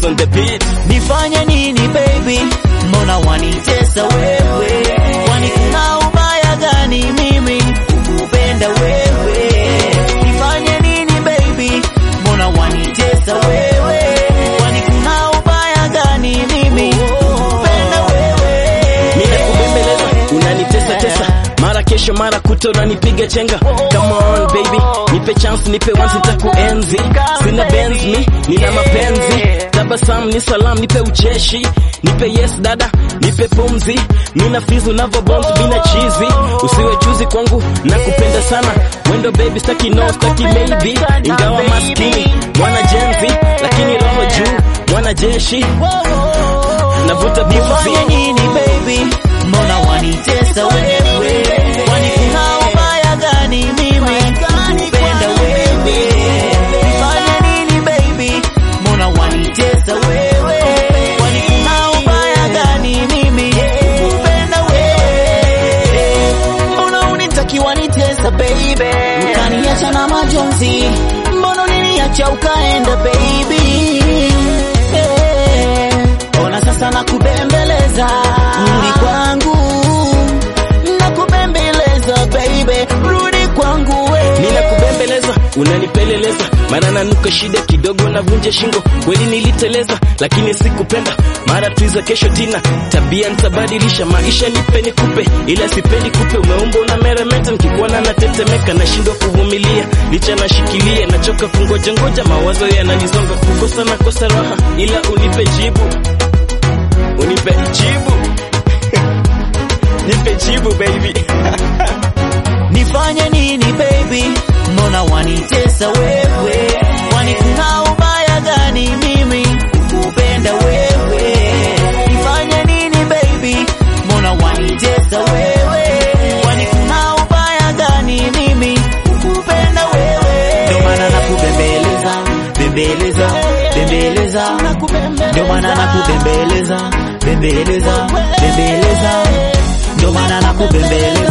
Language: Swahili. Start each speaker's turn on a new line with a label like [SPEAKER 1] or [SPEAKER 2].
[SPEAKER 1] on the beat.
[SPEAKER 2] Nifanye nini baby, mbona wanitesa wewe? Kwani kuna ubaya gani mimi kukupenda wewe? Nifanye nini baby, mbona wanitesa wewe? Kwani kuna ubaya gani mimi kukupenda wewe?
[SPEAKER 1] Ninakubembeleza, unanitesa tesa, mara kesho mara kuto unanipiga chenga. Come on baby, nipe chance, nipe once, nitakuenzi. Sina benz mi, nina mapenzi. Tabasamu ni salam, nipe ucheshi, nipe yes dada, nipe pumzi. Mina fizu navo bounce, mina chizi. Usiwe chuzi kwangu, nakupenda sana. Wendo baby, staki no, staki maybe. Ingawa maskini, mwana jenzi, lakini roho juu, mwana jeshi. Navuta pumzi.
[SPEAKER 2] Nifanye nini baby, mbona wanitesa wewe? Kwani kuna ubaya gani mimi kukupenda wewe? Nifanye nini baby, mbona wanitesa wewe? Kwani kuna ubaya gani mimi kukupenda wewe? Mbona unitaki wanitesa baby? Ukaniacha na majonzi, mbona uliniacha ukaenda baby? Eh, Ona sasa nakubembeleza, rudi kwangu, nakubembeleza baby, rudi kwangu we.
[SPEAKER 1] Ninakubembeleza, unanipeleleza, mara nanuka shida kidogo, navunja shingo. Kweli niliteleza, lakini sikupenda. Mara tuiza kesho tina, tabia nitabadilisha, maisha nipe nikupe, ila sipendi kupe. Umeumba una meremeta, nikikuona natetemeka, nashindwa kuvumilia, licha nashikilia, nachoka kungoja ngoja, mawazo yananisonga, kukosa nakosa raha, ila unipe jibu, unipe jibu nipe jibu baby.
[SPEAKER 2] Nifanye nini baby, mbona wanitesa wewe? Kwani kuna ubaya gani mimi kukupenda wewe? Nifanye nini baby, mbona wanitesa wewe? Kwani kuna ubaya gani mimi kukupenda wewe? Ndio maana nakubembeleza, bembeleza, bembeleza, ndio maana nakubembeleza, bembeleza, bembeleza, ndio maana nakubembeleza